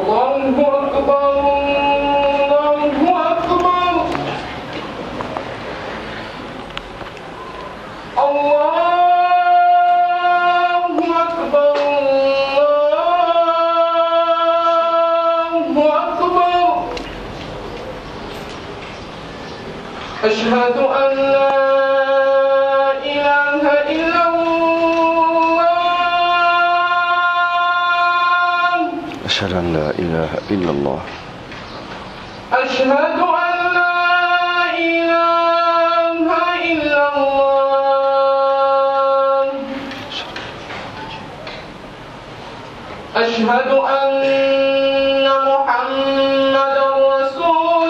الله أكبر الله أكبر الله أكبر الله أكبر أشهد أن لا إله إلا الله أشهد أن لا إله إلا الله أشهد أن لا إله إلا الله أشهد أن محمدا رسول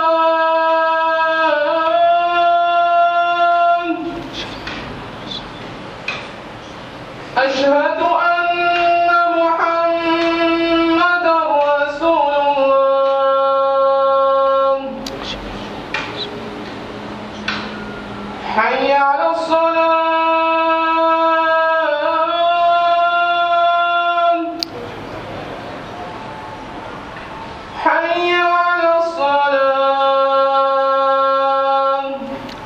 الله أشهد أن محمدا رسول الله حي على الصلاة حي على الصلاة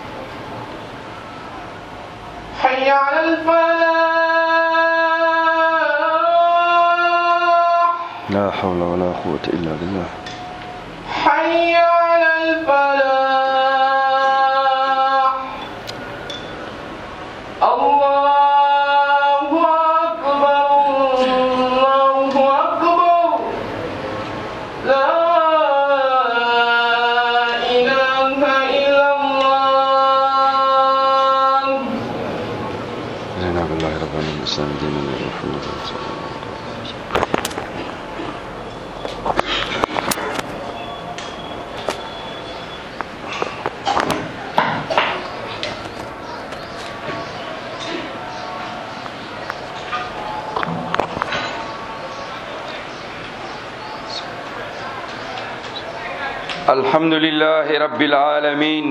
حي على الفلاح لا حول ولا قوة إلا بالله حي على الفلاح الله أكبر الله أكبر لا إله إلا الله رضينا بالله ربنا الإسلام دينا محمد صلى الله عليه وسلم الحمد لله رب العالمين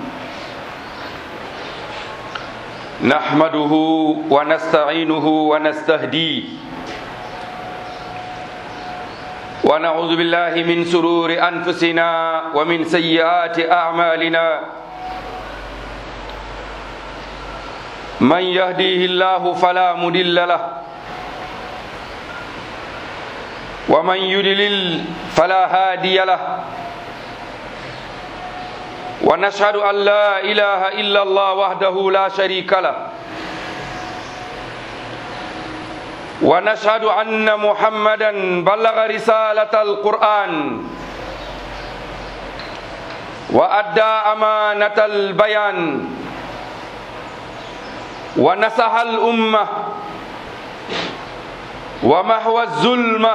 نحمده ونستعينه ونستهديه ونعوذ بالله من سرور أنفسنا ومن سيئات أعمالنا من يهديه الله فلا مضل له ومن يضلل فلا هادي له ونشهد أن لا إله إلا الله وحده لا شريك له ونشهد أن محمدا بلغ رسالة القرآن وأدى أمانة البيان ونصح الأمة ومحو الظلمة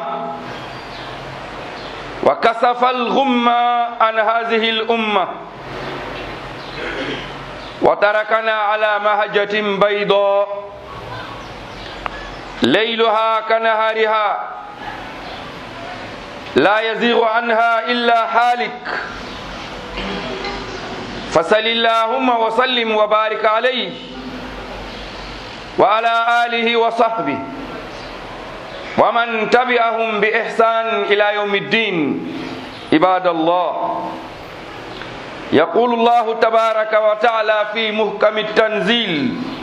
وكسف الغمة عن هذه الأمة وتركنا على مهجة بيضاء ليلها كنهارها لا يزيغ عنها إلا حالك فصل اللهم وسلم وبارك عليه وعلى آله وصحبه ومن تبعهم بإحسان إلى يوم الدين عباد الله يقول الله تبارك وتعالى في محكم التنزيل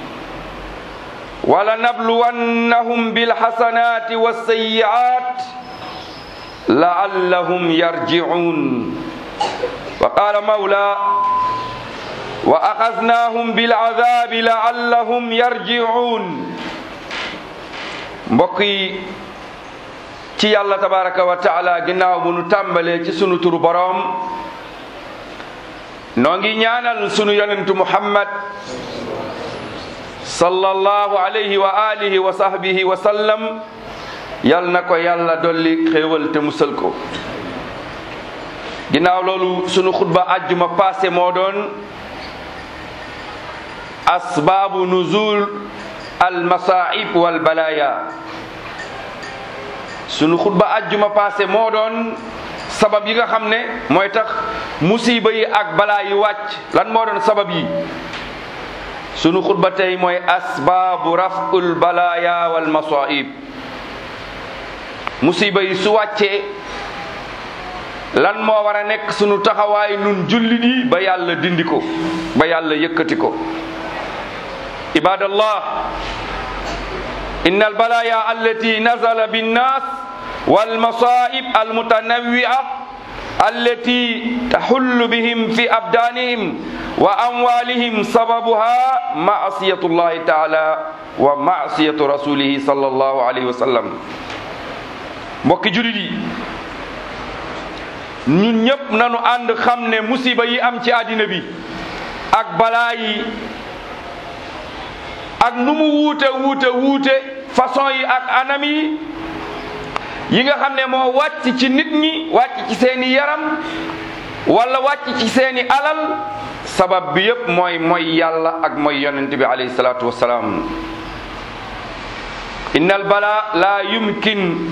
ولنبلونهم بالحسنات والسيئات لعلهم يرجعون وقال مولى وأخذناهم بالعذاب لعلهم يرجعون mbokk yi ci yàlla tabaraka wa taala ginnaaw bu nu tàmbalee ci sunu turu boroom noo ngi ñaanal sunu yonentu muhammad sallallahu alayhi wa alihi wa sahbihi wa sallam yal na ko yàlla dolli xéewal te musal ko ginnaaw loolu sunu xutba ajjuma passé moo doon asbaabu nuzul al masaib wal balaya sunu xutba ajjuma passé moo doon sabab yi nga xam ne mooy tax musiba yi ak balaa yi wàcc lan moo doon sabab yi sunu xutba tey mooy asbaabu raful balaya wal masaib musiba yi su wàccee lan moo war a nekk sunu taxawaay nun jullit yi ba yàlla dindi ko ba yàlla yëkkati ko ibadallah inna albalaya allati nazala binnas walmasaib almutanawwi'a allati tahullu bihim fi abdanihim wa amwalihim sababuha ma'siyatu llahi taala wa ma'siyatu rasulihi sallallahu alayhi wa sallam mbokki julit yi ñun ñëpp nanu ànd xam ne musiba yi am ci àddina bi ak balaa yi ak nu mu wuute wuute wuute façon yi ak anam yi yi nga xam ne moo wàcc ci nit ñi wàcc ci seeni yaram wala wàcc ci seeni alal sabab bi yépp mooy mooy yàlla ak mooy yonent bi alayhi salaatu wassalaam inna al bala la yumkin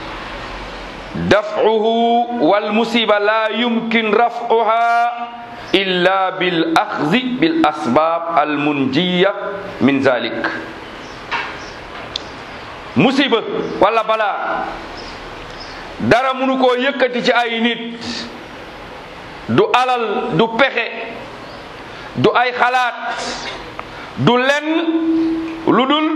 daf'uhu wal musiba la yumkin raf'uha illa bil axzi bil asbab al munjiya min zalik musiba wala balaa dara munu koo yëkkati ci ay nit du alal du pexe du ay xalaat du lenn lu dul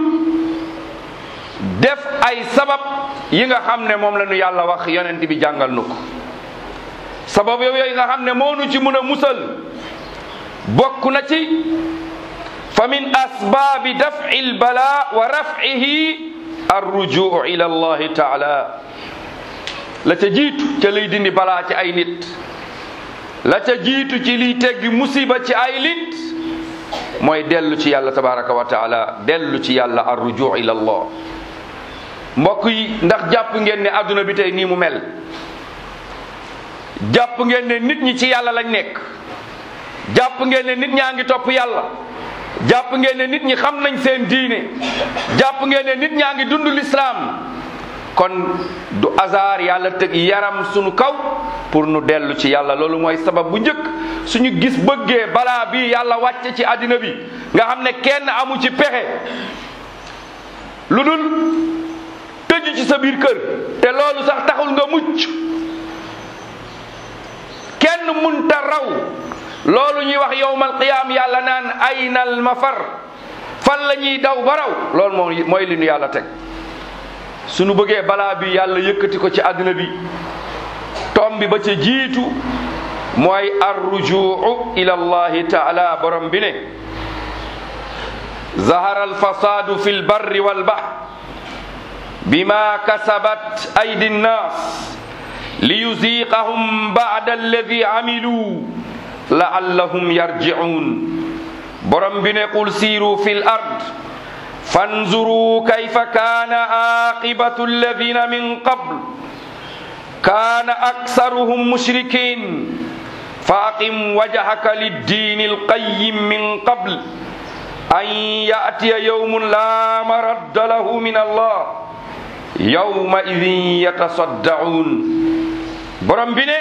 def ay sabab yi nga xam ne moom la ñu yàlla wax yonent bi jàngal nu ko sabab yooyu nga xam ne moo nu ci mun a musal bokk na ci fa min asbaabi daf'i lbala wa raf'ihi arrujuu ila allahi taala la ca jiitu ca lay dindi balaa ci ay nit la ca jiitu ci liy teggi musiba ci ay nit mooy dellu ci yàlla tabaraka wa taala dellu ci yàlla arrujuu ila allah mbokk yi ndax jàpp ngeen ne adduna bi tey nii mu mel jàpp ngeen ne nit ñi ci yàlla lañ nekk jàpp ngeen ne nit ñaa ngi topp yàlla jàpp ngeen ne nit ñi xam nañ seen diine jàpp ngeen ne nit ñaa ngi dund lislaam kon du hasard yàlla tëg yaram sunu kaw pour nu dellu ci yàlla loolu mooy sabab bu njëkk suñu gis bëggee balaa bi yàlla wàcce ci àddina bi nga xam ne kenn amu ci pexe lu dul tëju ci sa biir kër te loolu sax taxul nga mucc kenn munta raw loolu ñuy wax yowmal qiyaam yàlla naan aynal mafar fan la ñuy daw ba raw loolu moom mooy li nu yàlla teg suñu bëggee balaa bi yàlla yëkkati ko ci àddina bi tom bi ba ca jiitu mooy arrujuu ila allahi taala borom bi ne zahara alfasadu fi lbarri walbahr bima kasabat aydi nnas liyuziqahum ba'da alladi amilu la'allahum yarji'un borom bi ne qul siiru fil ard fanzuru kayfa kaana aqibatu alladina min qabl kaana aksaruhum mushrikin فأقم وجهك للدين القيم من قبل أن يأتي يوم لا مرد له من الله يومئذ يتصدعون borom bi ne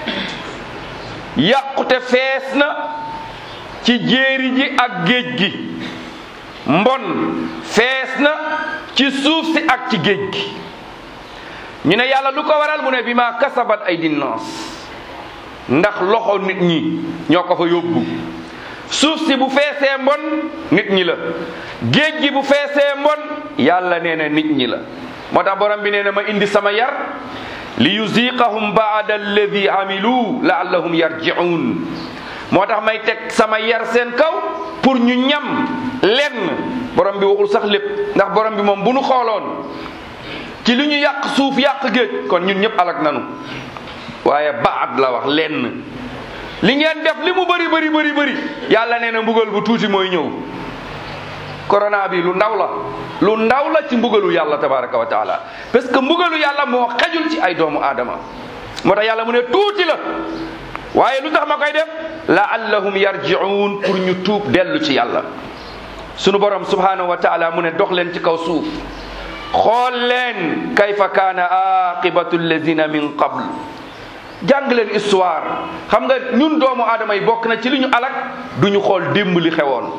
yàqute fees na ci jéeri ji ak géej gi mbon fees na ci suuf si ak ci géej gi ñu ne yàlla lu ko waral mu ne bi ma kasabat ay dinnaas ndax loxo nit ñi ñoo ko fa yóbbu suuf si bu feesee mbon nit ñi la géej gi bu feesee mbon yàlla nee na nit ñi la moo tax borom bi nee na ma indi sama yar li yuziqahum baada alladi amilu laallahum yarjiun moo tax may teg sama yar seen kaw pour ñu ñam lenn borom bi waxul sax lépp ndax borom bi moom bu nu xooloon ci li ñu yàq suuf yàq géej kon ñun ñëpp alak nanu waaye baat la wax lenn li ngeen def li mu bëri bëri bëri bëri yàlla nee na mbugal bu tuuti mooy ñëw corona bi lu ndaw la lu ndaw la ci mbugalu yàlla tabaraka wa taala parce que mbugalu yàlla moo xajul ci ay doomu aadama moo tax yàlla mu ne tuuti la waaye lu tax ma koy def laallahum yarjiun pour ñu tuub dellu ci yàlla sunu borom subhanahu wa taala mu ne dox leen ci kaw suuf xool leen kayfa kaana aqibatu alladina min qabl jàng leen histoire xam nga ñun doomu aadama yi bokk na ci li ñu alak du ñu xool démb li xewoon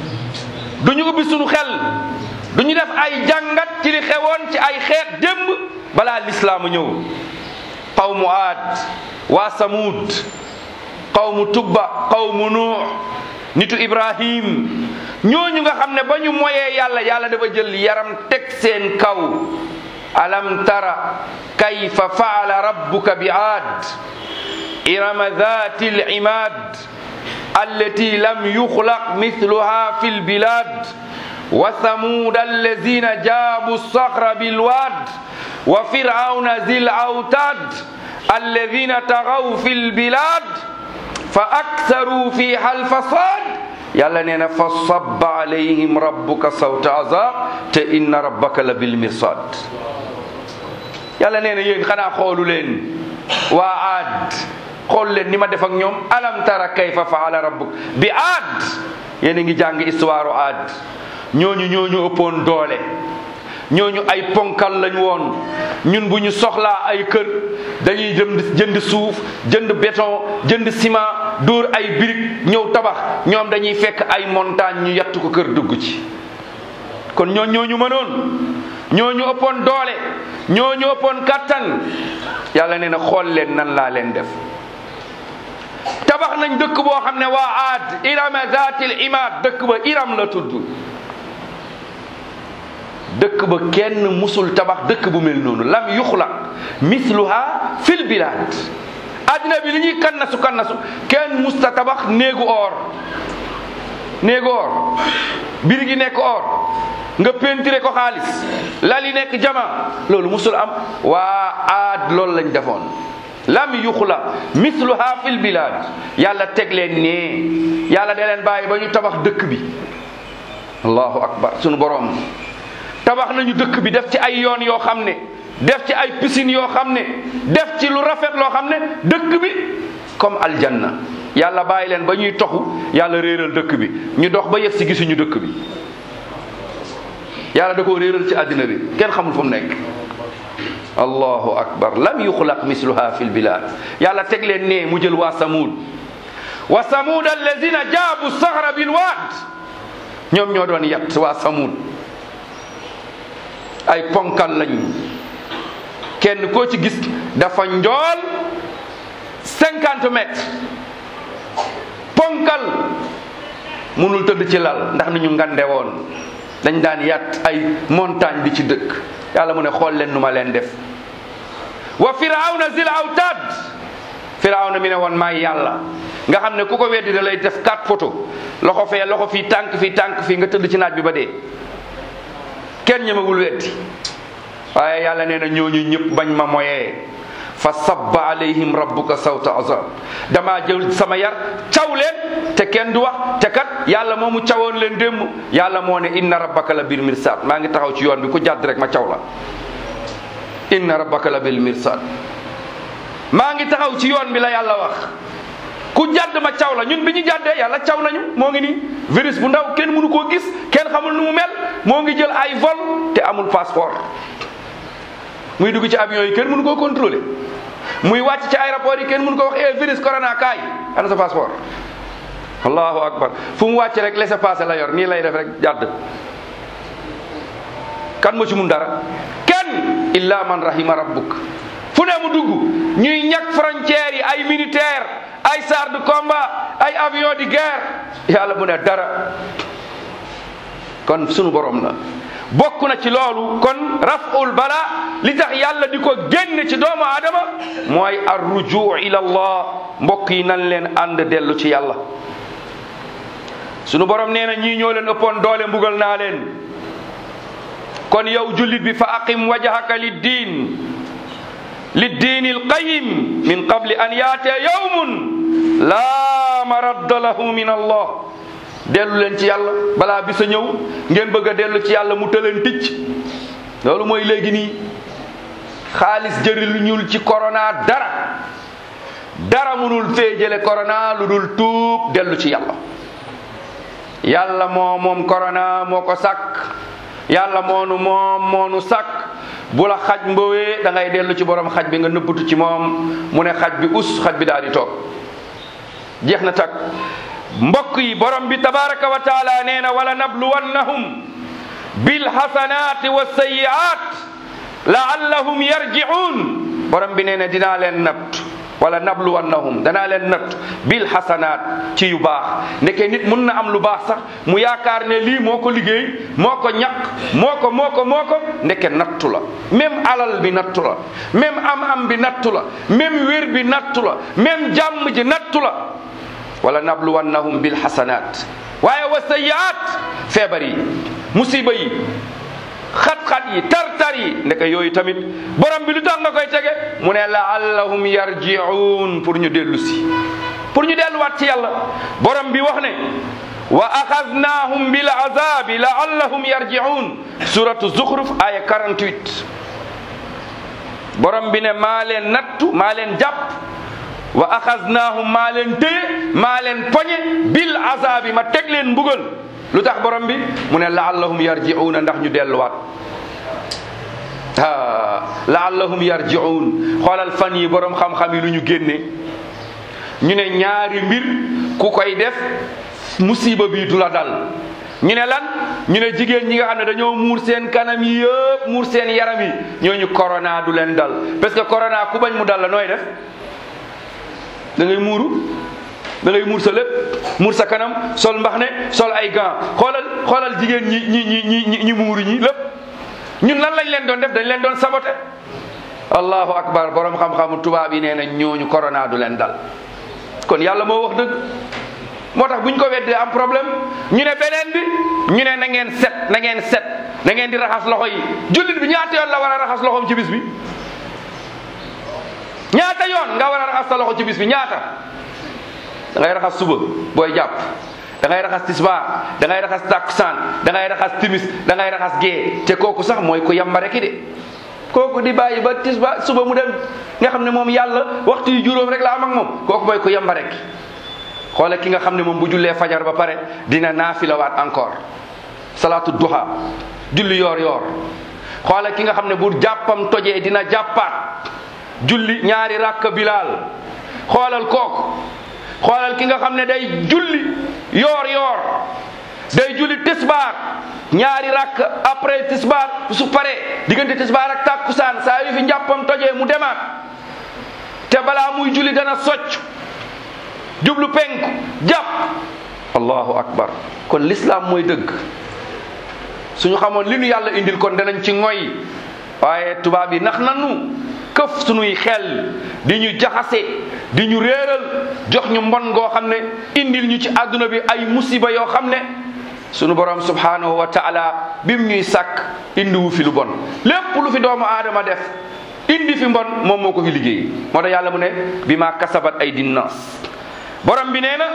du ñu ubbi suñu xel du ñu def ay jàngat ci li xewoon ci ay xeet démb balaa lislaamu ñëw qawmu aad waa samuud qawmu tubba qawmu nuux nitu ibrahim ñooñu nga xam ne ba ñu moyee yàlla yàlla dafa jël yaram teg seen kaw alam tara kayfa faala rabbuka bi aad irama dhati limad allati lam yuxlaq mithluha fi lbilad wa thamud allazina jabu الصخر بالواد وفرعون ذي الأوتاد الذين طغوا في البلاد فأكثروا فيها الفساد yàlla nee na fa sabba alayhim rabbuka sawta azab te inna rabbaka la bil mirsad yàlla nee na yéen xanaa xoolu leen waa aad xool leen ni ma def ak ñoom alam tara kayfa faala rabbuk bi aad yéen a ngi jàng histoire aad ñooñu ñooñu ëppoon doole ñooñu ay ponkal lañ woon ñun bu ñu soxlaa ay kër dañuy jënd jënd suuf jënd béton jënd ciment dóor ay brique ñëw tabax ñoom dañuy fekk ay montagne ñu yattu ko kër dugg ci kon ñoo ñooñu mënoon ñooñu ëppoon doole ñooñu ëppoon kattan yàlla nee na xool leen nan laa leen def tabax nañ dëkk boo xam ne waa aad irama zatil imad dëkk ba iram la tudd dëkk ba kenn musul tabax dëkk bu mel noonu lam yuxlaq misluha fil bilad addina bi li ñuy kannasu kannasu kenn musta tabax néegu or néegu or biri gi nekk or nga peinturé ko xaalis lali nekk jama loolu musul am waa aad loolu lañ defoon lam yuxlaq misluha fil bilad yàlla teg leen nee yàlla da leen bàyyi ba ñu tabax dëkk bi allahu akbar sunu borom tabax nañu dëkk bi def ci ay yoon yoo xam ne def ci ay piscine yoo xam ne def ci lu rafet loo xam ne dëkk bi comme aljanna yàlla bàyyi leen ba ñuy toxu yàlla réeral dëkk bi ñu dox ba yegg si gisuñu dëkk bi yàlla da koo réeral ci àddina bi kenn xamul fu mu nekk allahu akbar lam yuxlaq misluha fi lbilad yàlla teg leen ne mu jël waa samud wa samud alladina jaabu saxra bilwaad ñoom ñoo doon yat waa samud ay ponkal lañu kenn koo ci gis dafa njool cinquante mètres ponkal munul tëdd ci lal ndax ni ñu ngande woon dañ daan yat ay montagne di ci dëkk yàlla mu ne xool leen nu ma leen def wa firawna zil awtad firawna mi ne woon maay yàlla nga xam ne ku ko weddi da lay def quatre photo loxo fee loxo fii tànk fii tànk fii nga tëdd ci naaj bi ba dee kenn ñemewul weddi waaye yàlla nee na ñooñu ñëpp bañ ma moyee fa sabba alayhim rabbuka sawta azab damaa jël sama yar caw leen te kenn du wax te kat yàlla moomu cawoon leen démb yàlla moo ne inna rabbaka la bil mirsad maa ngi taxaw ci yoon bi ku jàdd rek ma caw la inna rabbaka la bil mirsad maa ngi taxaw ci yoon bi la yàlla wax ku jàdd ma caw la ñun bi ñu jàddee yàlla caw nañu moo ngi nii virus bu ndaw kenn mënu koo gis kenn xamul nu mu mel moo ngi jël ay vol te amul passeport muy dugg ci avion yi kenn mënu koo contrôler muy wàcc ci aéroport yi kenn mënu ko wax eh virus corona kaay ana sa passeport allahu akbar fu mu wàcc rek laissez-passer la yor nii lay def rek jàdd kan moo ci mun dara kenn illa man rahima rabbuk fu ne mu dugg ñuy ñàkk frontières yi ay militaire ay chars de combat ay avion de guerre yàlla mu ne dara kon sunu borom la bokk na ci loolu kon raful bala li tax yàlla di ko génn ci doomu aadama mooy ar rujuu ila allah mbokk yi nan leen ànd dellu ci yàlla sunu borom nee na ñii ñoo leen ëppoon doole mbugal naa leen kon yow jullit bi fa aqim wajhaka lid diin للدين القيم من قبل أن يأتي يوم لا مرد له من الله dellu leen ci yàlla balaa bisa ñëw ngeen bëgg a dellu ci yàlla mu tëleen ticc loolu mooy léegi nii xaalis jërilu ñul ci corona dara dara munul fee jële corona lu dul tuub dellu ci yàlla yàlla moo moom corona moo ko sàkk yàlla moonu moom moonu sàkk bu la xaj mbowee da ngay dellu ci borom xaj bi nga nëbbatu ci moom mu ne xaj bi us xaj bi daal di toog jeex na tak mbokk yi borom bi tabaraka wa taala nee na wala nabluwannahum bil hasanati wa sayiat laallahum yarji'un borom bi nee na dinaa leen natt wala nabluwannahum danaa leen natt bil xasanaat ci yu baax ndeke nit mun na am lu baax sax mu yaakaar ne lii moo ko liggéey moo ko ñaq moo ko moo ko moo ko ndeke nattu la même alal bi nattu la même am-am bi nattu la même wér bi nattu la même jàmm ji nattu la wala nabluwannahum bil xasanaat waaye wa sayyi'aat feebar yi musiba yi xat-xat yi tar-tar yi ndeke yooyu tamit borom bi lu tax nga koy tege mu ne laallahum yarji'un pour ñu dellu si pour ñu delluwaat ci yàlla borom bi wax ne wa axadnaahum bil azabi laallahum yarji'un suratu zuxruf aya 48 borom bi ne maa leen nattu maa leen jàpp wa axadnaahum maa leen téye maa leen poñe bil azabi ma teg leen mbugal lu tax borom bi mu ne laallahum yarji'una ndax ñu delluwaat ah laallahum yarji'un xoolal fan yi borom xam-xam yi lu ñu génne ñu ne ñaari mbir ku koy def musiba bi du la dal ñu ne lan ñu ne jigéen ñi nga xam ne dañoo muur seen kanam yi yëpp muur seen yaram yi ñooñu corona du leen dal parce que corona ku bañ mu dal la nooy def da ngay muuru da ngay muur sa lépp muur sa kanam sol mbax ne sol ay gants xoolal xoolal jigéen ñi ñi ñi ñi ñi ñi muuru ñi lépp ñun lan lañ leen doon def dañ leen doon saboté allahu akbar borom xam-xamu tubaab yi nee na ñooñu corona du leen dal kon yàlla moo wax dëgg moo tax bu ñu ko weddee am problème ñu ne beneen bi ñu ne na ngeen set na ngeen set na ngeen di raxas loxo yi jullit bi ñaata yoon la war a raxas loxoom ci bis bi ñaata yoon nga war a raxas sa loxo ci bis bi ñaata da ngay raxas suba booy jàpp da ngay raxas tisbaar da ngay raxas takkusaan da ngay raxas timis da ngay raxas gee te kooku sax mooy ko yambare ki de kooku di bàyyi ba tisbaar suba mu dem nga xam ne moom yàlla waxtu yu juróom rek la am ak moom kooku mooy ko yambare ki xoole ki nga xam ne moom bu jullee fajar ba pare dina naafilawaat encore salaatu duha julli yoor yoor xoole ki nga xam ne bu jàppam tojee dina jàppaat julli ñaari rakka bilaal xoolal kooku xoolal ki nga xam ne day julli yoor yoor day julli tisbaar ñaari rakk après tisbaar su paree diggante tisbaar ak tàkkusaan saa yu fi njàppam tojee mu demaat te balaa muy julli dana socc jublu penku jàpp allahu akbar kon l'islam mooy dëgg suñu xamoon li nu yàlla indil kon danañ ci ngoy waaye tubaab yi nax nanu këf suñuy xel di ñu jaxase di ñu réeral jox ñu mbon ngoo xam ne indil ñu ci àdduna bi ay musiba yoo xam ne sunu borom subhanahu wa taala bim ñuy sàkk indiwu fi lu bon lépp lu fi doomu aadama def indi fi mbon moom moo ko fi liggéey moo tax yàlla mu ne bi ma kasabat ay dinnas borom bi nee na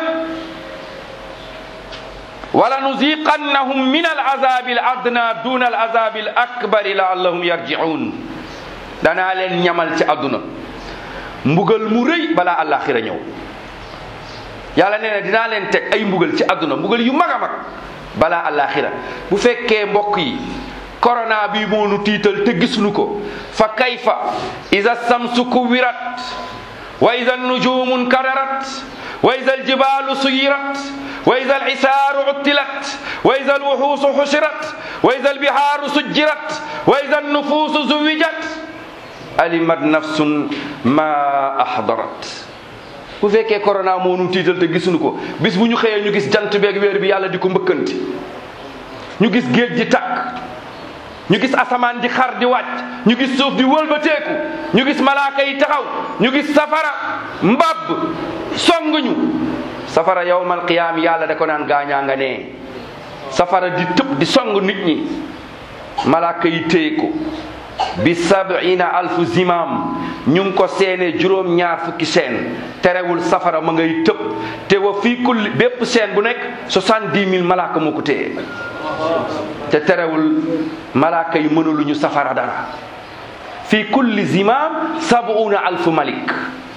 wala nuziqannahum min al azabi al adna duna al azabi al akbari laallahum yarji'un danaa leen ñamal ci àdduna mbugal mu rëy balaa àllaaxira ñëw yàlla nee na dinaa leen teg ay mbugal ci àdduna mbugal yu mag a mag balaa àllaaxira bu fekkee mbokk yi corona bi moo nu tiital te gisuñu ko fa kayfa iza samsu kuwirat wa iza nujumu nkadarat wa iza aljibalu suyirat wa iza alhisaaru uttilat wa iza alwuxuusu xushirat wa iza albihaaru sujjirat wa iza annufuusu zuwijat alimat nafsun ma ahdarat bu fekkee corona moo nu tiital te gisuñu ko bis bu ñu xëyee ñu gis jant beeg weer bi yàlla di ko mbëkkanti ñu gis géej ji takk ñu gis asamaan di xar di wàcc ñu gis suuf di wëlbateeku ñu gis malaaka yi taxaw ñu gis safara mbab songuñu safara yawmal qiyaam yàlla da ko naan gaañaa nga nee safara di tëb di song nit ñi malaaka yi téye ko bi sabina alfu zimam ñu ngi ko seene juróom ñaar fukki seen terewul safara ma ngay tëb te wa fii kulli bépp seen bu nekk soixante-dix mille malaaka moo ko téye te terewul malaaka yi mënuluñu safara dara fii kulli zimam sabuna alfu malik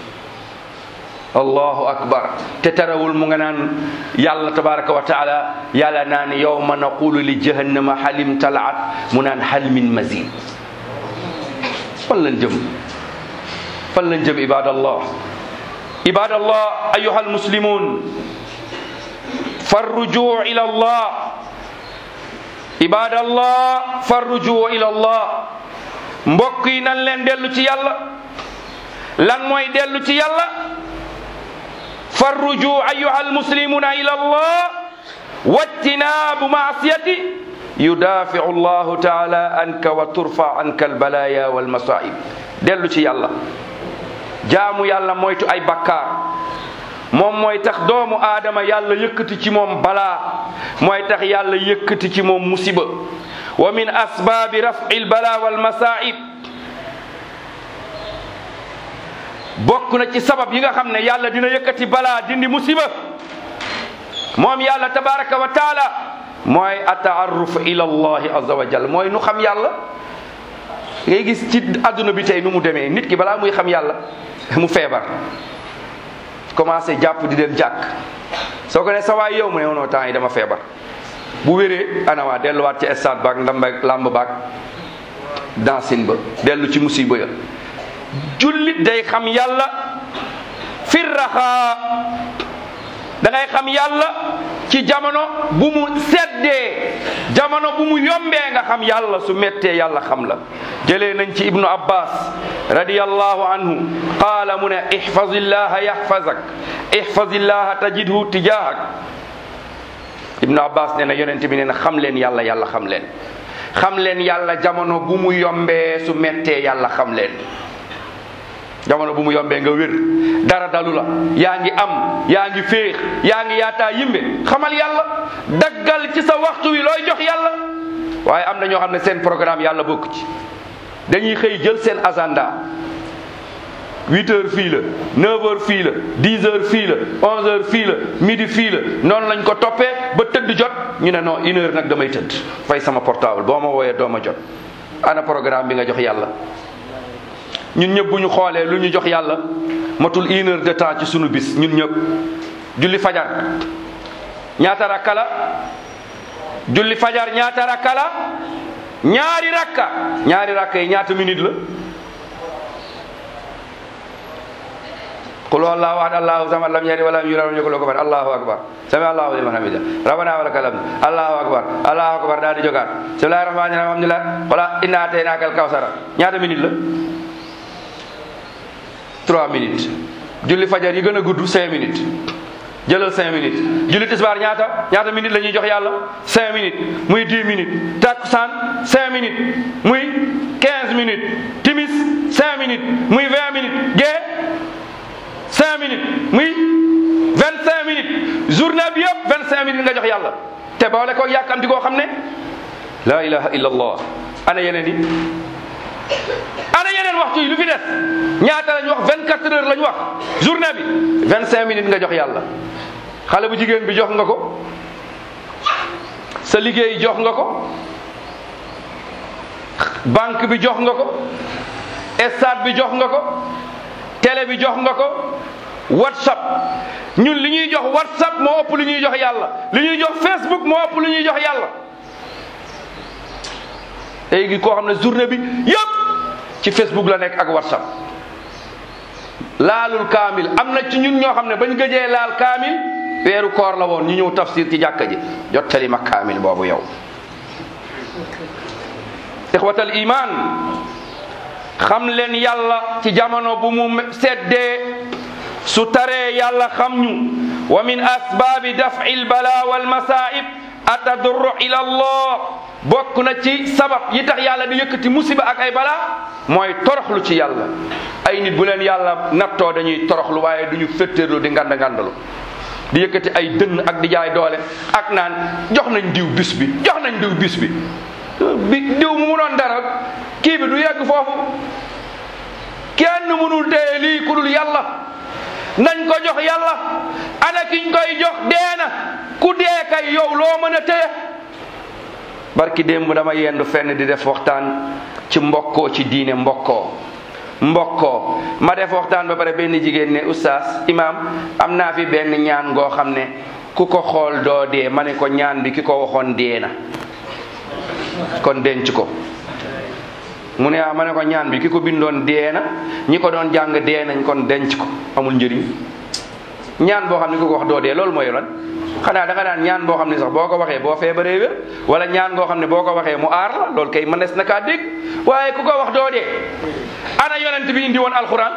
allahu akbar te terewul mu nga naan yàlla tabaraka wa taala yàlla naan yawma naqulu li jahannama halim talaat mu naan hal min mazid fan lañ jëm fan lañ jëm ibadallah ibadallah ayuha almuslimun farrujuu ila allah ibadallah farrujuu ila allah mbokk yi nan leen dellu ci yàlla lan mooy dellu ci yàlla farruju ayuha almuslimuna ila allah wajtinaabu maasiyati yudafiu allahu taala anka wa turfa anka albalaya walmasaib dellu ci yàlla jaamu yàlla moytu ay bakkaar moom mooy tax doomu aadama yàlla yëkkati ci moom balaa mooy tax yàlla yëkkati ci moom musiba wa min asbaabi rafi lbala walmasaib bokk na ci sabab yi nga xam ne yàlla dina yëkkati balaa dindi musiba moom yàlla tabaraka wa taala mooy ataarruf ila allahi azza wa jal mooy nu xam yàlla ngay gis ci adduna bi tey nu mu demee nit ki balaa muy xam yàlla mu feebar commencé jàpp di dem jàkk soo ko ne sa waay yow mu ne woonoo temps yi dama feebar bu wéree anawaa delluwaat ci stade baak ndambe làmb baak dansin ba dellu ci musiba ya jullit day xam yàlla firraxaa da ngay xam yàlla ci jamono bu mu seddee jamono bu mu yombee nga xam yàlla su mettee yàlla xam la jëlee nañ ci ibnu abbas radiyallahu anhu qaala mu ne ihfazillaha yahfazak ihfazillaha tajidhu tijahak ibnu abbas nee na yonente bi nee na xam leen yàlla yàlla xam leen xam leen yàlla jamono bu mu yombee su mettee yàlla xam leen jamono bu mu yombee nga wér dara dalu la yaa ngi am yaa ngi féex yaa ngi yaataa yimbe xamal yàlla daggal ci sa waxtu wi looy jox yàlla waaye am na ñoo xam ne seen programme yàlla bokk ci dañuy xëy jël seen agenda 8 heures fii la 9 heures fii la 10 heures fii la 11 heures fii la midi fii la noonu lañ ko toppee ba tëdd jot ñu ne non une heure nag damay tëdd fay sama portable boo ma wooyee doo ma jot ana programme bi nga jox yàlla ñun ñëpp bu ñu xoolee lu ñu jox yàlla matul une heure de temps ci sunu bis ñun ñëpp julli fajar ñaata rakka la julli fajar ñaata rakka la ñaari rakka ñaari rakka yi ñaata minute la qul wallahu ahad allahu samad lam yalid walam yulad walam yakul lahu kufuwan ahad allahu akbar sami allahu liman hamida rabbana wa lakal hamd allahu akbar allahu akbar daal di jogaat bismillahir rahmanir rahim alhamdulillah wala inna ataynaka al kawsara ñaata minute la trois minutes julli fajar yi gën a gudd cinq minutes jëlal cinq minutes julli tisbaar ñaata ñaata minutes la ñuy jox yàlla cinq minutes muy dix minutes takkusaan cinq minutes muy quinze minutes timis cinq minutes muy vingt minutes gee cinq minutes muy vingt cinq minutes journée bi yëpp vingt cinq minutes nga jox yàlla te boole ko yàkkamti koo xam ne la ilaha illa allah ana yeneen yi ana yeneen waxtu yi lu fi des ñaata lañ wax 24 heures lañ wax journée bi 25 minutes nga jox yàlla xale bu jigéen bi jox nga ko sa liggéey jox nga ko banque bi jox nga ko stade bi jox nga ko télé bi jox nga ko whatsapp ñun li ñuy jox whatsapp moo ëpp li ñuy jox yàlla li ñuy jox facebook moo ëpp li ñuy jox yàlla léegi koo xam ne journée bi yëpp ci facebook la nekk ak whatsapp laalul kaamil am na ci ñun ñoo xam ne bañ gëjee laal kaamil weeru koor la woon ñu ñëw tafsir ci jàkka ji jottali ma kaamil boobu yow ixwatal iman xam leen yàlla ci jamono bu mu seddee su taree yàlla xam ñu wa min asbaabi daf'i lbala walmasaib atadurru ila allah bokk na ci sabab yi tax yàlla di yëkkati musiba ak ay balaa mooy toroxlu ci yàlla ay nit bu leen yàlla nattoo dañuy toroxlu waaye duñu féttéerlu di nganda ngandalu di yëkkati ay dënn ak di jaay doole ak naan jox nañ diw bis bi jox nañ diw bis bi bi diw mu munoon dara kii bi du yegg foofu kenn mënul téye lii ku dul yàlla nañ ko jox yàlla ana kiñ koy jox deena ku dee kay yow loo mën a téye barki démb dama yendu fenn di def waxtaan ci mbokkoo ci diine mbokkoo mbokkoo ma def waxtaan ba pare benn jigéen ne oustaz imam am naa fi benn ñaan ngoo xam ne ku ko xool doo dee ma ne ko ñaan bi ki ko waxoon dee na kon denc ko mu ne ah ma ne ko ñaan bi ki ko bindoon dee na ñi ko doon jàng dee nañ kon denc ko amul njëriñ ñaan boo xam ne ku ko wax doo dee loolu mooy lan xanaa da nga daan ñaan boo xam ne sax boo ko waxee boo feebaree wér wala ñaan goo xam ne boo ko waxee mu aar la loolu kay mënees na kaa dégg waaye ku ko wax doo dee ana yonent bi indi woon alxuraan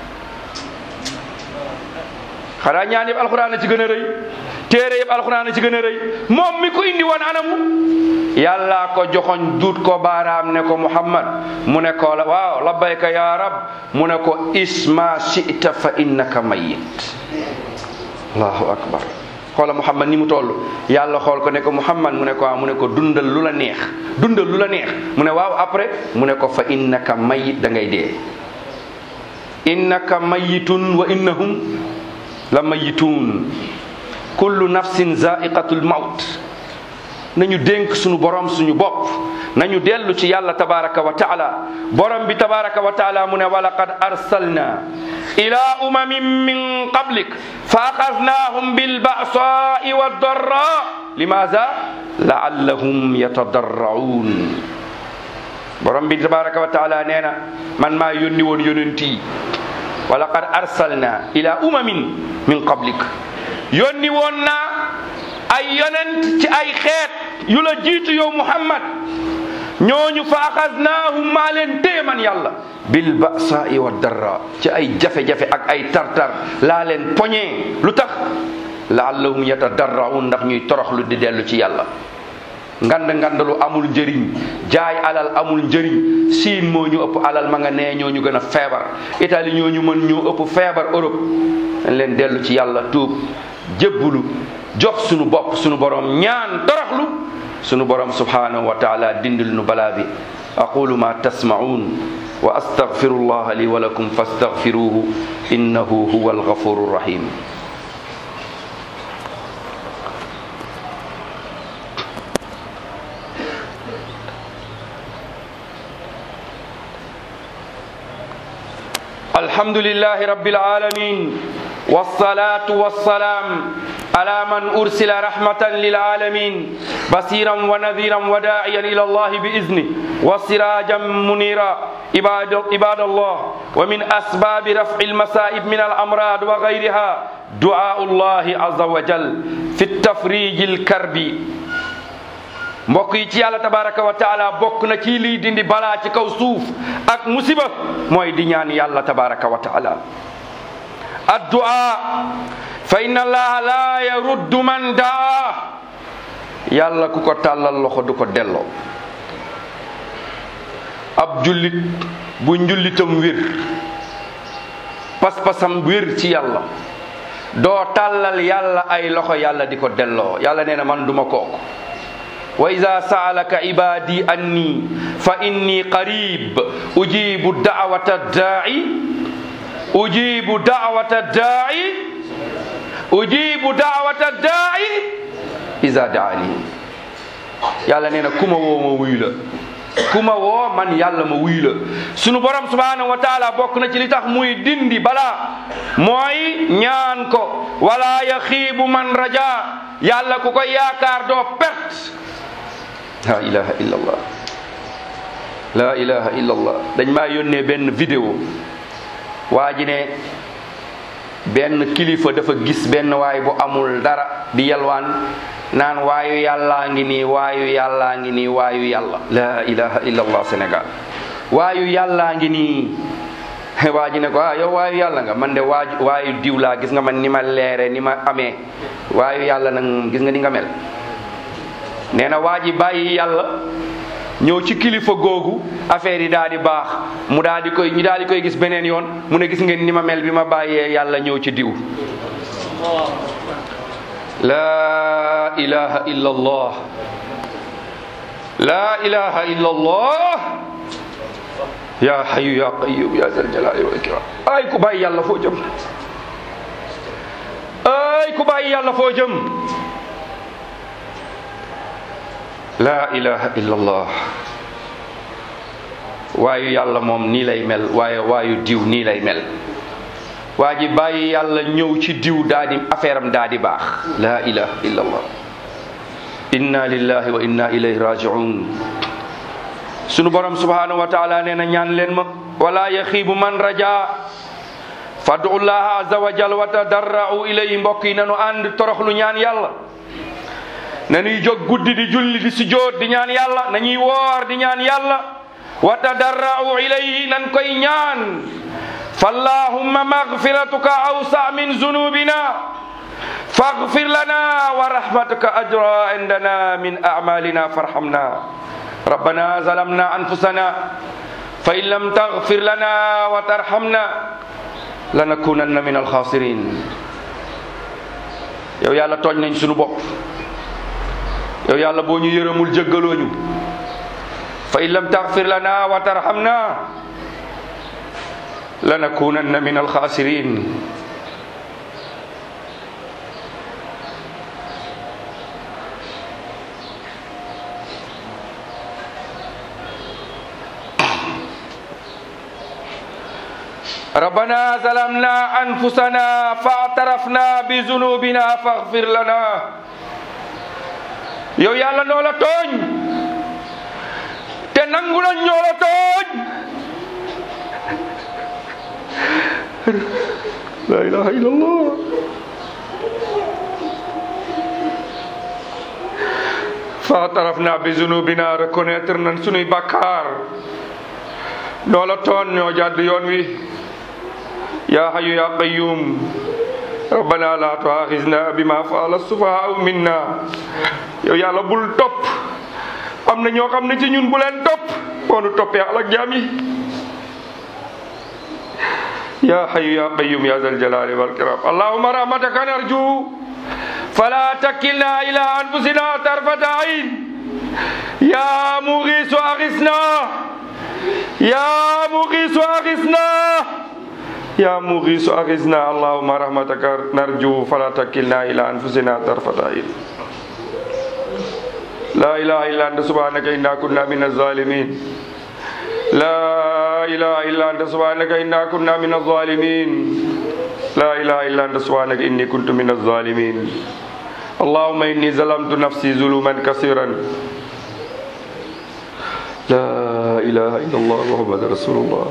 xanaa ñaan yëpp alxuraan a ci gën a rëy téere yëpp alxuraan a ci gën a rëy moom mi ko indi woon anamu yàlla ko joxoñ duut ko baaraam ne ko muhammad mu ne ko la waaw labbayka ya rab mu ne ko isma shi'ta fa innaka mayyit allahu akbar xoola muhammad ni mu toll yàlla xool ko ne ko muhammad mu ne ko waaw mu ne ko dundal lu la neex dundal lu la neex mu ne waaw après mu ne ko fa innaka mayyit da ngay dee innaka mayyitun wa innahum la mayyitun kullu nafsin zaiqatul maut nañu dénk suñu borom suñu bopp nañu dellu ci yàlla tabaraka wa taala borom bi tabaraka wa taala mu ne walaqad arsalna ila umamin min qablik fa axadnahum bilbasai waddarra limaza laallahum yatadarraun borom bi tabaraka wa taala nee na man maa yónni woon yonent yi walaqad arsalna ila umamin min qablik yónni woon naa ay yonent ci ay xeet yu la jiitu yow muhammad ñooñu fa axadnaahum maa leen téye man yàlla bil basaai wa darra ci ay jafe-jafe ak ay tartar laa leen poñee lu tax laallahum yatadarraun ndax ñuy toroxlu di dellu ci yàlla ngand ngandalu amul njëriñ jaay alal amul njëriñ siin moo ñu ëpp alal ma nga nee ñoo ñu gën a feebar Italie ñoo ñu mën ñoo ëpp feebar Europe dañ leen dellu ci yàlla tuub jébbulu jox sunu bopp sunu borom ñaan toroxlu sunu borom subhanahu wa taala dindil nu balaa bi aqulu ma tasmaun wa astaghfiru allah li wa lakum fastaghfiruhu innahu huwa alghafuru rahim الحمد لله رب العالمين والصلاة والسلام على من أرسل رحمة للعالمين بصيرا ونذيرا وداعيا إلى الله بإذنه وسراجا منيرا عباد, عباد الله ومن أسباب رفع المصائب من الأمراض وغيرها دعاء الله عز وجل في التفريج الكرب mbokk yi ci yàlla tabaraka wa taala bokk na ci liy dindi balaa ci kaw suuf ak musiba mooy di ñaan yàlla tabaraka wa taala addua fa inna allaha la yaruddu man daa yàlla ku ko tàllal loxo du ko delloo ab jullit bu njullitam wér pas-pasam wér ci yàlla doo tàllal yàlla ay loxo yàlla di ko delloo yàlla nee na man duma kooku wa ida saalaka ibadi anni fa inni qarib ujibu da'wata da'i ujibu da'wata da'i ujibu da'wata da'i ida da'ani yàlla nee na ku ma woo ma wuyu la ku ma woo man yàlla ma wuyu la sunu borom subhanahu wa taala bokk na ci li tax muy dindi balaa mooy ñaan ko wala yaxiibu man raja yàlla ku ko yaakaar doo perte la ilaha illa allah la ilaha illa allah dañ maa yónnee benn vidéo waa ji ne benn kilifa dafa gis benn waay bu amul dara di yalwaan naan waayu yàllaa ngi nii waayu yàllaa ngi nii waayu yàlla la ilaha illa allah sénégal waayu yàllaa ngi nii waa ji ne ko ah yow waayu yàlla nga man de waaju waayu diw laa gis nga man ni ma leere ni ma amee waayu yàlla nag gis nga ni nga mel nee na waa ji bàyyi yàlla ñëw ci kilifa googu affaire yi daal di baax mu daal di koy ñu daal di koy gis beneen yoon mu ne gis ngeen ni ma mel bi ma bàyyee yàlla ñëw ci diw la ilaha illa allah la ilaha illa allah ya hayyu ya qayyum ya zal jalali wal ikram ay ku bàyyi yàlla foo jëm ay ku bàyyi yàlla foo jëm la ilaha illallah waayu yàlla moom nii lay mel waaye waayu diw nii lay mel waa ji bàyyi yàlla ñëw ci diw daa di affaire am daa di baax la ilaha illallah inna lillahi wa inna ilayhi rajiun sunu borom subhanahu wa taala nee na ñaan leen ma wala yaxiibu man raja fadu llaha azza wa jal wa tadarra'u ilayhi mbokk yi nanu ànd toroxlu ñaan yàlla nañuy jóg guddi di julli di sujjóot di ñaan yàlla nañuy woor di ñaan yàlla wa tadarra'u ilayhi nan koy ñaan fallahumma maghfiratuka awsa min zunubina faghfir lana wa rahmatuka ajra indana min a'malina farhamna rabbana zalamna anfusana fa in lam taghfir lana wa tarhamna lanakunanna min alkhasirin yow yàlla tooñ nañ sunu bopp yow yàlla boo ñu yërëmul jéggalooñu fa in lam taghfir lana wa tarhamna lanakunanna min alkhasirin ربنا ظلمنا أنفسنا فاعترفنا بذنوبنا فاغفر لنا yow yàlla noo la tooñ te nangu na ñoo la tooñ la ilaha illallah faatarafna bi zunubina reconnaître nañ sunuy bàkkaar noo la tooñ ñoo jàdd yoon wi ya hayyu ya qayyum rabbana la tuaxisna bima faala sufahaau minna yow yàlla bul topp am na ñoo xam ne ci ñun bu leen topp boonu toppee alak jaam yi ya hayyu ya qayyum ya zal jalali wal kiram allahumma rahmataka narju fala takilna ila anfusina tarfata ayn ya mughisu aghisna ya mughisu aghisna يا مغيث أغثنا اللهم رحمتك نرجو فلا تكلنا إلى أنفسنا طرفة عين لا إله إلا أنت سبحانك إنا كنا من الظالمين لا إله إلا أنت سبحانك إنا كنا من الظالمين لا إله إلا أنت سبحانك إني كنت من الظالمين اللهم إني ظلمت نفسي ظلما كثيرا لا إله إلا الله محمد رسول الله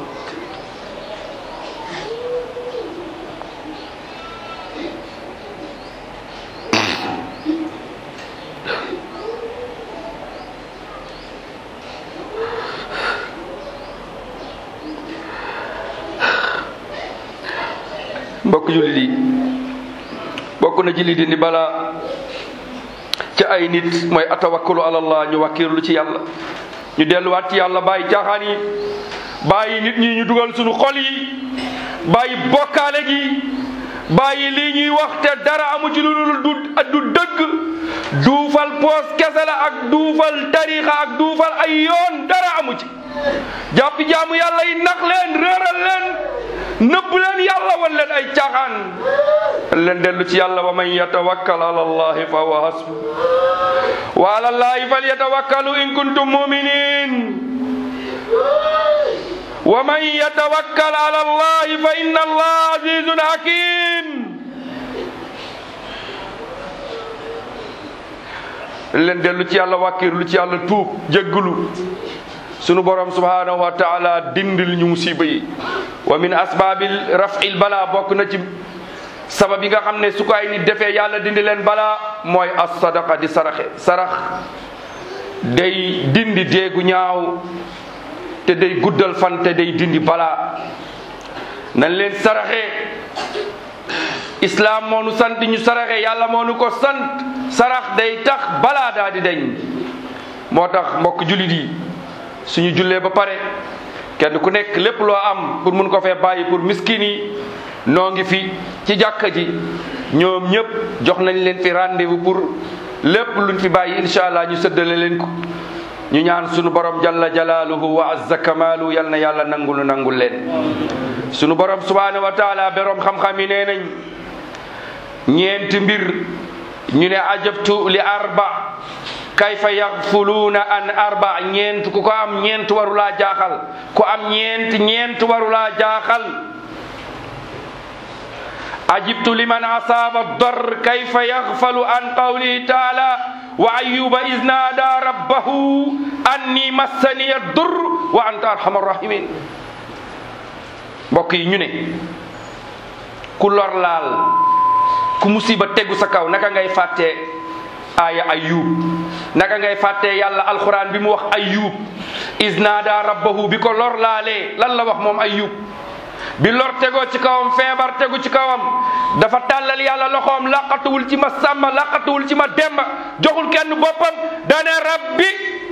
mbokk jullit yi bokk na ci li dindi balaa ca ay nit mooy atawakkalu alallah ñu wàkkirlu ci yàlla ñu delluwaat ci yàlla bàyyi caaxaan yi bàyyi nit ñi ñu dugal suñu xol yi bàyyi bokkaale gi bàyyi lii ñuy wax te dara amu ci lu dul du du dëgg duufal poos kese la ak duufal tarixa ak duufal ay yoon dara amu ci jàpp jaamu yàlla yi nax leen réeral leen nëbb leen yàlla wan leen ay caaxaan leen dellu ci yàlla wa man yatawakkal ala allahi fa huwa hasbu wa ala allahi falyatawakkalu in kuntum muminin wa man yatawakkal ala allahi fa inna allaha azizun hakim leen dellu ci yàlla wàkkirlu ci yàlla tuub jégglu sunu borom subhanahu wa taala dindil ñu musiba yi wa min asbaabil rafil bala bokk na ci sabab yi nga xam ne su ko ay nit defee yàlla dindi leen bala mooy as sadaqa di saraxe sarax day dindi déegu ñaaw te day guddal fan te day dindi bala nañ leen saraxe islam moo nu sant ñu saraxe yàlla moo nu ko sant sarax day tax balaa daa di deñ moo tax mbokk jullit yi suñu jullee ba pare kenn ku nekk lépp loo am pour mun ko fee bàyyi pour miskin yi noo ngi fi ci jàkka ji ñoom ñëpp jox nañ leen fi rendez-vous pour lépp luñ fi bàyyi incha allah ñu sëddale leen ko ñu ñaan suñu borom jalla jalaaluhu wa azza kamaalu yal na yàlla nangulu nangul leen suñu borom subhanahu wa taala beroom xam-xam yi nee nañ ñeenti mbir ñu ne ajabtu li arba kayfa yaxfuluuna an arba ñeent ku ko am ñeent warulaa jaaxal ku am ñeent ñeent warulaa jaaxal ajibtu liman asaaba dar kayfa yaxfalu an qawlihi taala wa ayuba is naada rabbahu anni massaniya dur wa anta arhamar rahimin mbokk yi ñu ne ku lor laal ku musiba tegu sa kaw naka ngay fàttee aaya ayub naka ngay fàttee yàlla alquran bi mu wax ayub isnaada rabbahu bi ko lor laalee lan la wax moom ayub bi lor tegoo ci kawam feebar tegu ci kawam dafa tàllal yàlla loxoom laqatuwul ci ma sàmba laqatuwul ci ma demba joxul kenn boppam dane rabbi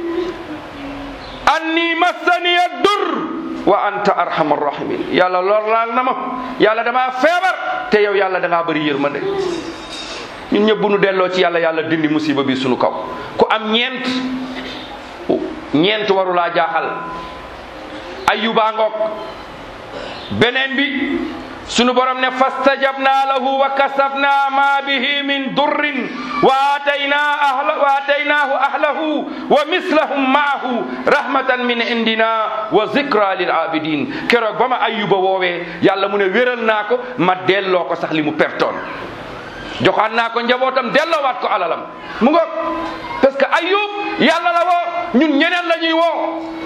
anni massaniya dur wa anta arhamar rahimin yàlla lor laal na ma yàlla damaa feebar te yow yàlla da ngaa bëri yërmande ñun ñëpp bu nu delloo ci yàlla yàlla dindi musiba bi sunu kaw ku am ñeent ñeent warulaa jaaxal ayuba ngoog beneen bi sunu borom ne fastajabna lahu wa kasafna ma bihi min durrin wa atayna ahla wa ataynaahu ahlahu wa mislahum maahu rahmatan min indina wa zikra lil abidin keroog ba ma ayuba woowee yàlla mu ne wéral naa ko ma delloo ko sax li mu pertoon joxaan naa ko njabootam delloowaat ko alalam mu ngoog parce que ayub yàlla la woo ñun ñeneen la ñuy woo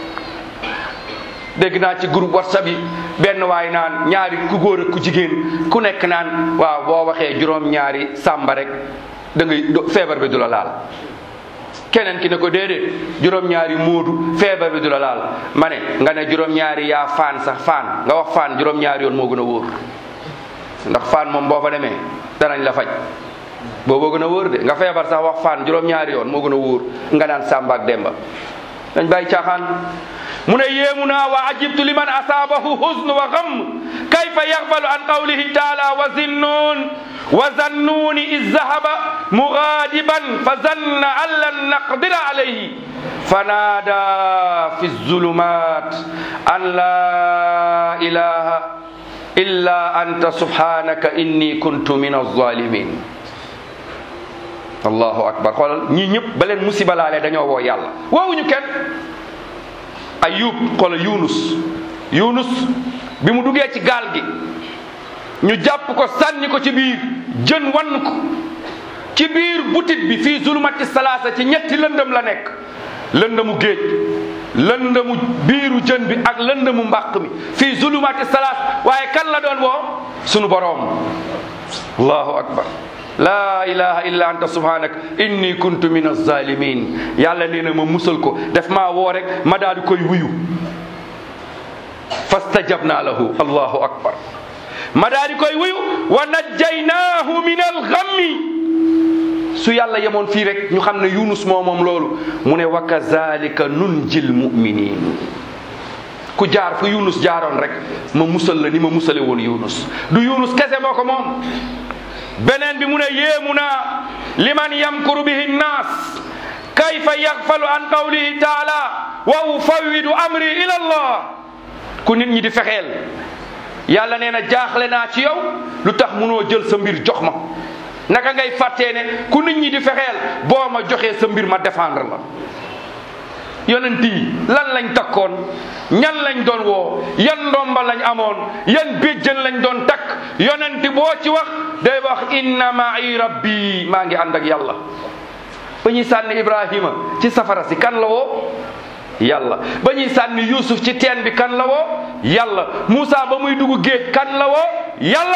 dégg naa ci groupe whatsapp yi benn waay naan ñaari ku góor ak ku jigéen ku nekk naan waaw boo waxee juróom ñaari sàmba rek da ngay feebar bi du la laal keneen ki ne ko déedéet juróom ñaari móodu feebar bi du la laal ma ne nga ne juróom ñaari yaa faan sax faan nga wax faan juróom ñaari yoon moo gën a wóor ndax faan moom boo fa demee danañ la faj booboo gën a wóor de nga feebar sax wax faan juróom ñaari yoon moo gën a wóor nga naan sàmba ak demba dañ bàyyi caaxaan mu ne yéemu naa wa ajibtu liman asaabahu huzn wa gam kayfa yaxfalu an qawlihi taala wa zinnun wa zannuuni iz zahaba mugaadiban fa zanna an lan naqdira alayhi fanaada fi zulumat an la ilaha illa anta subhanaka inni kuntu min alzalimin allahu akbar xoolal ñii ñëpp ba leen musiba laalee dañoo woo yàlla woowuñu kenn ayub xoolal yunus yunus bi mu duggee ci gaal gi ñu jàpp ko sànni ko ci biir jën wann ko ci biir butit bi fii zulumati salaasa ci ñetti lëndëm la nekk lëndëmu géej lëndëmu biiru jën bi ak lëndëmu mbàq mi fii zulumati salaas waaye kan la doon woo sunu boroom allahu akbar laa ilaha illa anta subhanak inni kuntu min alzalimin yàlla nee na ma musal ko def maa woo rek ma daal di koy wuyu fastajabna lahu allahu akbar ma daal di koy wuyu wa najjaynaahu min alghammi su yàlla yemoon fii rek ñu xam ne yunus moo moom loolu mu ne wa kazalika nunjil muminin ku jaar fu yunus jaaroon rek ma musal la ni ma musale woon yunus du yunus kese moo ko moom beneen bi mu ne yéemu naa liman yamkuru bihi nnaas kayfa yaxfalu an qawlihi taala wa ufawwidu amri ila allah ku nit ñi di fexeel yàlla nee na jaaxle naa ci yow lu tax munoo jël sa mbir jox ma naka ngay fàttee ne ku nit ñi di fexeel boo ma joxee sa mbir ma défendre la yonent yi lan lañ takkoon ñan lañ doon woo yan ndomba lañ amoon yan béjjën lañ doon takk yonent boo ci wax day wax inna ma'i rabbi maa ngi ànd ak yàlla ba ñuy sànni ibrahima ci safara si kan la woo yàlla ba ñuy sànni yusuf ci teen bi kan la woo yàlla Moussa ba muy dugg géej kan la woo yàlla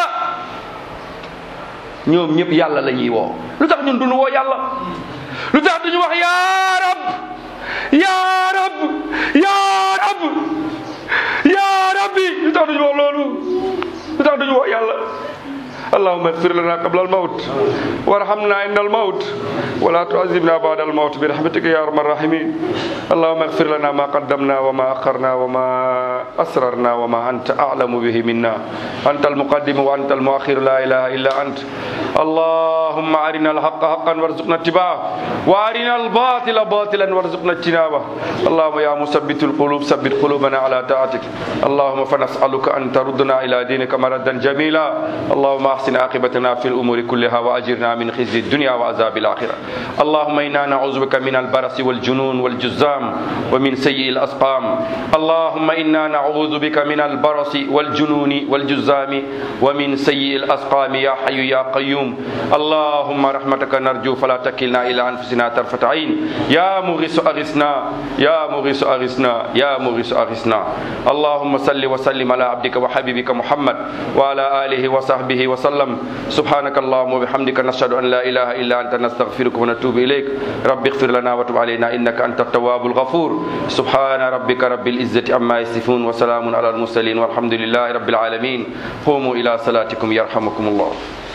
ñoom ñëpp yàlla la ñuy woo lu tax ñun duñu woo yàlla lu tax duñu wax yaa rab yaa rab yaa rab yaa rabbi lu tax duñu wax loolu lu tax duñu wax yàlla اللهم اغفر لنا قبل الموت وارحمنا عند الموت ولا تعذبنا بعد الموت برحمتك يا ارحم الراحمين اللهم اغفر لنا ما قدمنا وما اخرنا وما اسررنا وما انت اعلم به منا انت المقدم وانت المؤخر لا اله الا انت اللهم ارنا الحق حقا وارزقنا اتباعه وارنا الباطل باطلا وارزقنا اجتنابه اللهم يا مثبت القلوب ثبت قلوبنا على طاعتك اللهم فنسالك ان تردنا الى دينك مردا جميلا اللهم احسن عاقبتنا في الامور كلها واجرنا من خزي الدنيا وعذاب الاخره اللهم انا نعوذ بك من البرص والجنون والجزام ومن سيء الاسقام اللهم انا نعوذ بك من البرص والجنون والجزام ومن سيء الاسقام يا حي يا قيوم الله اللهم رحمتك نرجو فلا تكلنا إلى أنفسنا طرفة عين يا مغيث أغثنا يا مغيث أغثنا يا مغيث أغثنا اللهم صل وسلم على عبدك وحبيبك محمد وعلى آله وصحبه وسلم سبحانك اللهم وبحمدك نشهد أن لا إله إلا أنت نستغفرك ونتوب إليك رب اغفر لنا وتب علينا إنك أنت التواب الغفور سبحان ربك رب العزة عما يصفون وسلام على المرسلين والحمد لله رب العالمين قوموا إلى صلاتكم يرحمكم الله